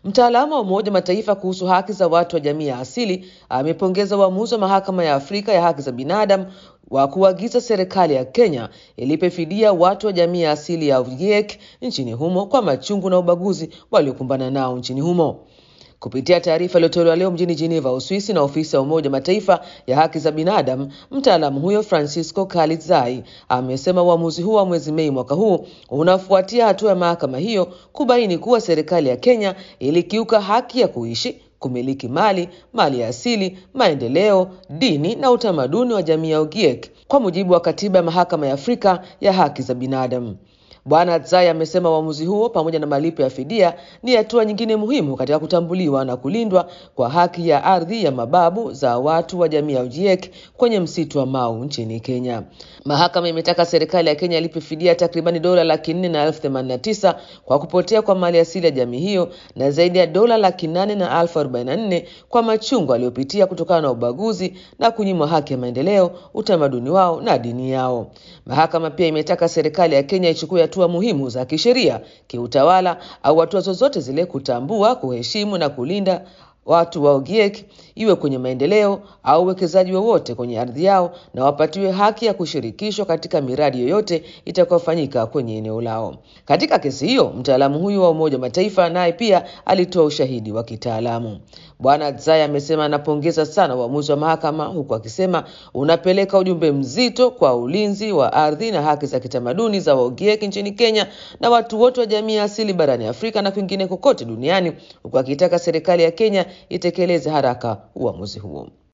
Mtaalamu wa Umoja Mataifa kuhusu haki za watu wa jamii ya asili amepongeza uamuzi wa Mahakama ya Afrika ya Haki za Binadamu wa kuagiza serikali ya Kenya ilipe fidia watu wa jamii ya asili ya Ogiek nchini humo kwa machungu na ubaguzi waliokumbana nao nchini humo. Kupitia taarifa iliyotolewa leo mjini Geneva, Uswisi, na ofisi ya Umoja Mataifa ya haki za binadamu, mtaalamu huyo Francisco Kalitzai amesema uamuzi huo wa mwezi Mei mwaka huu unafuatia hatua ya mahakama hiyo kubaini kuwa serikali ya Kenya ilikiuka haki ya kuishi kumiliki mali, mali ya asili, maendeleo, dini na utamaduni wa jamii ya Ogiek kwa mujibu wa katiba ya Mahakama ya Afrika ya Haki za Binadamu. Bwana Tsai amesema uamuzi huo pamoja na malipo ya fidia ni hatua nyingine muhimu katika kutambuliwa na kulindwa kwa haki ya ardhi ya mababu za watu wa jamii ya Ogiek kwenye msitu wa Mau nchini Kenya. Mahakama imetaka serikali ya Kenya ilipe fidia takribani dola laki nne na elfu themanini na tisa kwa kupotea kwa mali asili ya jamii hiyo na zaidi ya dola laki nane na elfu arobaini na nne kwa machungu aliyopitia kutokana na ubaguzi na kunyimwa haki ya maendeleo, utamaduni wao na dini yao. Mahakama pia imetaka serikali ya Kenya ichukue hatua muhimu za kisheria, kiutawala au hatua zozote zile kutambua, kuheshimu na kulinda watu wa Ogiek iwe kwenye maendeleo au uwekezaji wowote kwenye ardhi yao, na wapatiwe haki ya kushirikishwa katika miradi yoyote itakayofanyika kwenye eneo lao. Katika kesi hiyo, mtaalamu huyu wa Umoja wa Mataifa naye pia alitoa ushahidi wa kitaalamu. Bwana Tsai amesema anapongeza sana uamuzi wa mahakama, huku akisema unapeleka ujumbe mzito kwa ulinzi wa ardhi na haki za kitamaduni za Waogiek nchini Kenya na watu wote wa jamii ya asili barani Afrika na kwingine kokote duniani, huku akitaka serikali ya Kenya itekeleze haraka uamuzi huo.